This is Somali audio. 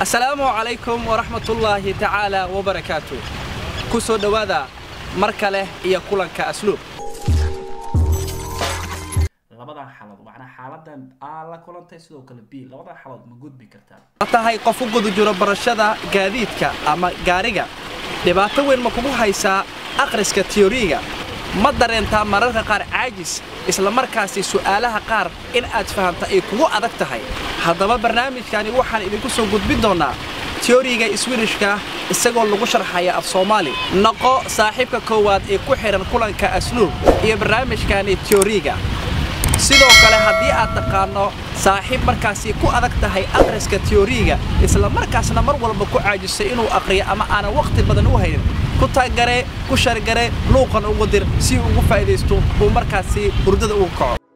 asalaamu calaykum waraxmatullaahi tacaala wabarakaatu ku soo dhowaada mar kale iyo kulanka asluub labadan xalood macnaa xaaladan aa la kulantay sidoo kale b labadan xalood ma gudbi kartaa ma tahay qof u guda jiro barashada gaadiidka ama gaariga dhibaato weyn ma kugu haysaa akhriska tiyoriga ma dareentaa mararka qaar caajis isla markaasi su'aalaha qaar in aad fahamta ay kugu adag tahay haddaba barnaamijkani waxaan idinku soo gudbin doonnaa tiyoriga iswirishka isagoo lagu sharxaya af soomaali noqo saaxiibka koowaad ee ku xidhan kulanka asluub iyo barnaamijkani tiyoriga sidoo kale haddii aad taqaanno saaxiib markaasi ku adag tahay akhriska tiyoriga isla markaasna mar walba ku caajisay inuu akhriyo ama aanan wakhti badan u haynin ku taaggare ku shargare luuqan ugu dir si uu ugu faa'idaysto uu markaasi hurdada ugu kaco